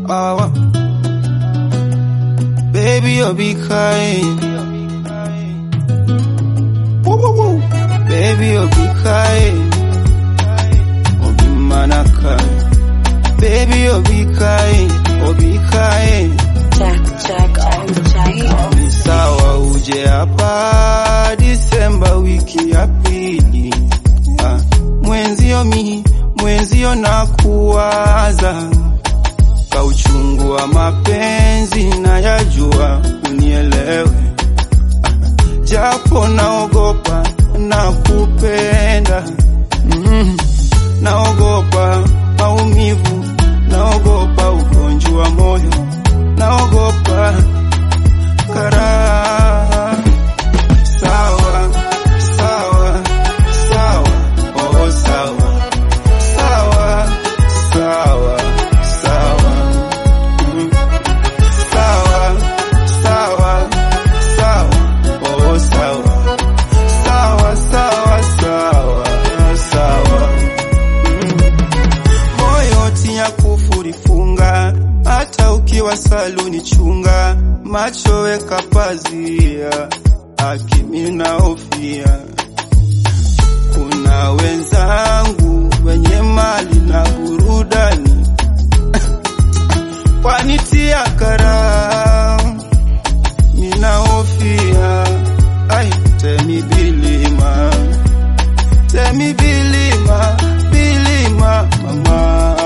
awa baby obikae Woo, woo, woo. baby obikae obimanaka baby obikae obikae Jack, Jack on the track. ni sawa uje hapa Disemba wiki ya pili ah, mwenzio mi mwenzio na kuwaza ka uchungu wa mapenzi na yajua unielewe ah, japo naogopa na kupenda mm, naogopa maumivu naogopa ugonjwa wa moyo naogopa karaha sawa sawa sawa oh sawa sawa sawa sawa Mm. sawa sawa sawa oh sawa sawa sawa sawa sawa Mm. moyo tia kufurifunga hata ukiwa saluni chunga macho weka pazia akimina hofia kuna wenzangu wenye mali na burudani wanitia kara ninahofia ai temi bilima temi bilima bilima mama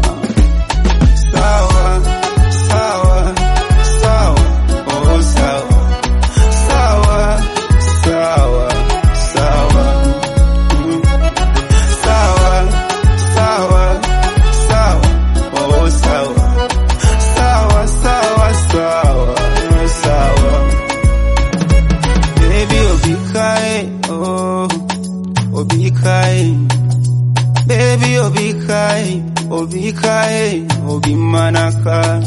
sawa sawa sawa oh sawa sawa sawa sawa Mm. sawa sawa sawa oh sawa sawa sawa sawa sawa baby obikae oh obikae baby obikae obikae obimanaka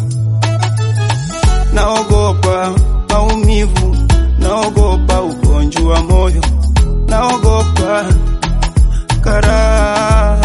naogopa maumivu naogopa ugonjwa wa moyo naogopa karaha